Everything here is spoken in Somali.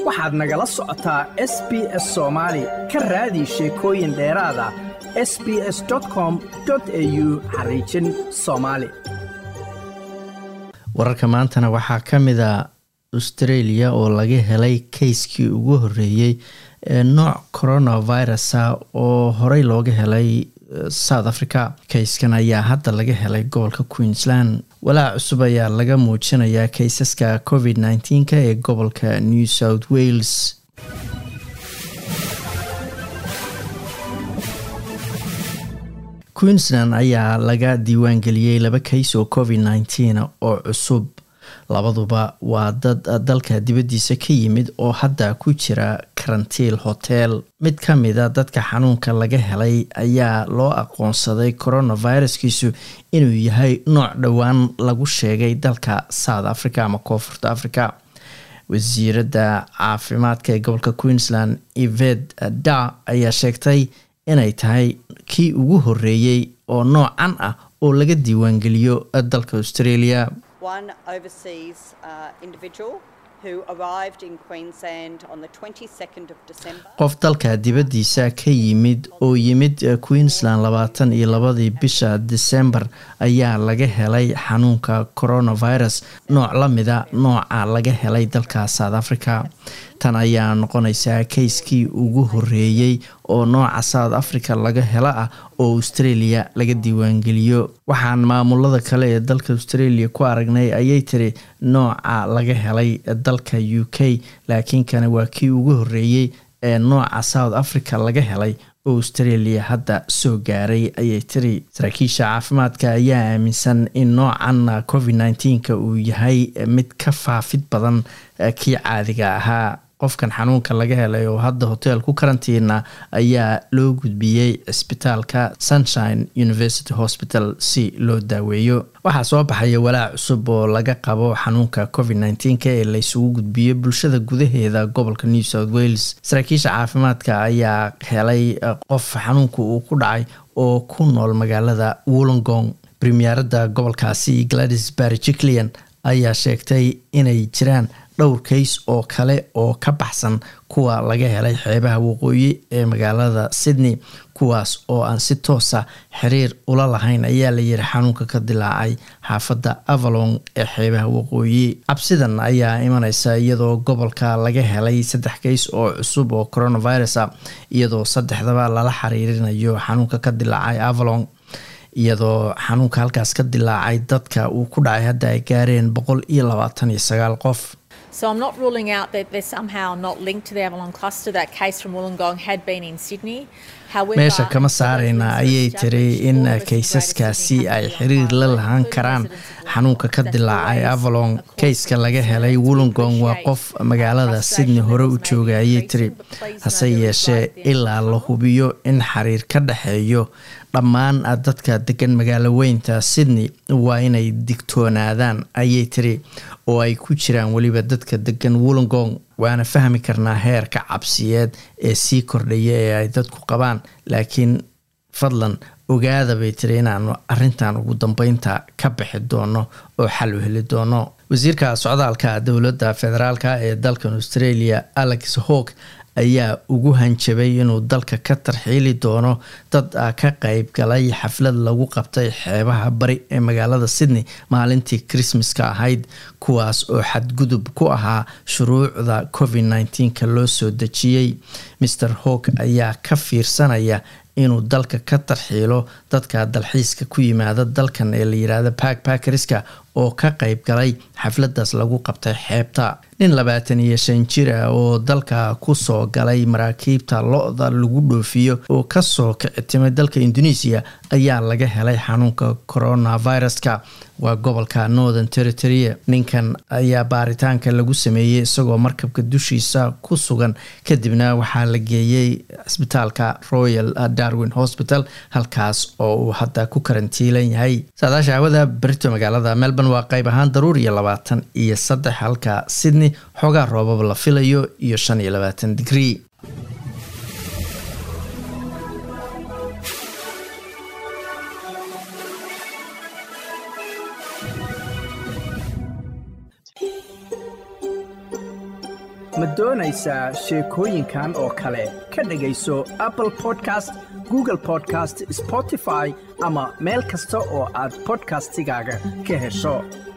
waxaad nagala socotaa s b s soomaali ka raadi sheekooyin dheeraad ah s b s com au xariijin soomaali wararka maantana waxaa ka mid a australia oo laga helay kayskii ugu horeeyey ee nooc coronavirusa oo horey looga helay south africa kayskan ayaa hadda laga helay gobolka queensland walaac cusub ayaa laga muujinayaa kaysaska covid nneteen-ka ee gobolka new south wales queensland ayaa laga diiwaangeliyey laba kays oo covid nneteen oo cusub labaduba waa dad dalka dibaddiisa ka yimid oo hadda ku jira karantiil hotel mid ka mida dadka xanuunka laga helay ayaa loo aqoonsaday coronaviruskiisu inuu yahay nooc dhowaan lagu sheegay dalka south africa ama koonfurta africa wasiiradda caafimaadka ee gobolka queensland eved da ayaa sheegtay inay tahay kii ugu horeeyey oo noocan ah oo laga diiwaangeliyo dalka australia one overseas uh, individual who arrived in Queensland on the 22nd of December. qof dalka dibaddiisa ka yimid oo yimid queensland labaatan iyo labadii bisha december ayaa laga helay xanuunka coronavirus nooc la mida nooca laga helay dalka south africa tan ayaa noqonaysaa kayskii ugu horeeyey oo nooca south africa laga helo ah oo australia laga diiwaangeliyo waxaan maamulada kale ee dalka australia ku aragnay ayay tiri nooca laga helay dalka u k laakiin kana waa kii ugu horeeyey ee nooca south africa laga helay oo australia hadda soo gaaray ayay tiri saraakiisha caafimaadka ayaa aaminsan in noocan covid nneteen-ka uu yahay mid ka faafid badan kii caadiga ahaa qofkan xanuunka laga helay oo hadda hotel ku karantiina ayaa loo gudbiyey cisbitaalka sunshine university hospital si loo daaweeyo waxaa soo baxaya walaac cusub oo laga qabo xanuunka covid nneteen-ka ee laysugu gudbiyo bulshada gudaheeda gobolka new south wales saraakiisha caafimaadka ayaa helay qof xanuunka uu ku dhacay oo ku nool magaalada wollongong premierada gobolkaasi gladys barjiclian ayaa sheegtay inay jiraan dhowr kays oo kale oo ka baxsan kuwa laga helay xeebaha waqooyi ee magaalada sydney kuwaas oo aan si toosa xiriir ula lahayn ayaa layiri xanuunka ka dilaacay xaafadda avalon ee xeebaha waqooyi cabsidan ayaa imaneysa iyadoo gobolka laga helay saddex kays oo cusub oo coronavirus a iyadoo saddexdaba lala xiriirinayo xanuunka ka dilaacay avalon iyadoo xanuunka halkaas ka dilaacay dadka uu ku dhacay hadda ay gaareen boqol iyo labaatan iyo sagaal qof So I'm not ruling out that they're somehow not linked to the Avalon cluster. That case from Wollongong had been in Sydney. meesha kama saarayna ayay tiri in kaysaskaasi ay xiriir la lahaan karaan xanuunka ka dilaacay avalon kayska laga helay wollongong waa qof magaalada sydney hore u jooga ayay tiri hase yeeshee ilaa la hubiyo in xiriir ka dhexeeyo dhammaan dadka degan magaalo weynta sydney waa inay digtoonaadaan ayay tiri oo ay ku jiraan weliba dadka degan wollongong waana fahmi karnaa heerka cabsiyeed ee sii kordhaya ee ay dadku qabaan laakiin fadlan ogaada bay tiri inaanu arintan ugu dambeynta ka bixi doono oo xal u heli doono wasiirka socdaalka dowladda federaalk ee dalkan australia alex hawk ayaa ugu hanjabay inuu dalka ka tarxiili doono dad ka qeyb galay xaflad lagu qabtay xeebaha bari ee magaalada sydney maalintii christmaska ahayd kuwaas oo xadgudub ku ahaa shuruucda covid nneteen-ka loo soo dejiyey maer hawk ayaa ka fiirsanaya inuu dalka ka tarxiilo dadka dalxiiska ku yimaada dalkan ee la yiraahdo backbackerska oo ka qeyb galay xafladaas lagu qabtay xeebta nin labaatan iyo shan jir ah oo dalka kusoo galay maraakiibta lo-da lagu dhoofiyo oo kasoo kicitimay dalka indonesia ayaa laga helay xanuunka coronaviruska waa gobolka northern territory ninkan ayaa baaritaanka lagu sameeyey isagoo markabka dushiisa ku sugan kadibna waxaa la geeyey cisbitaalka royal darwin hospital halkaas oo uu hadda ku karantiilan yahay saadaasha hawada berito magaalada melbourne waa qayb ahaan daruur iyo labaatan iyo saddex halka sydney xoogaa roobab la filayo iyo shan iyo labaatan digrii ma doonaysaa sheekooyinkan oo kale ka dhegayso apple podcast google podcast spotify ama meel kasta oo aad bodkastigaaga ka hesho